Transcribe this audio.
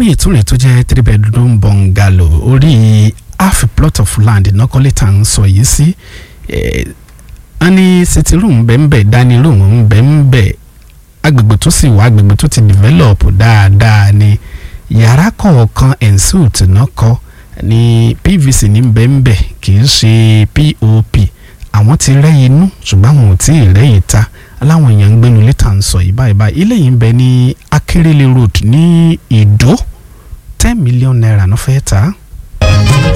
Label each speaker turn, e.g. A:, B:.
A: míì tún rẹ̀ tó jẹ́ three bedroom bungalow orí half a plot of land nọ́kọ́lé tá à ń sọ yìí sí wọ́n ní sitting room bẹ́ẹ̀ dining room bẹ́ẹ̀ agbègbè tó sì wà agbègbè tó ti develop dáadáa ni yàrá kọ̀ọ̀kan ensuite náà kọ́ ní pvc ní bẹ́ẹ̀ kì í ṣe pop àwọn ti rẹ́ inú ṣùgbọ́n àwọn ò tí ì rẹ́ ìta aláwọn èèyàn ń gbénu létà ń sọ yìí báyìí báyìí ilé yìí ń bẹ ní akérèlé road ní ìdó ten million naira ló fẹ́ ta á.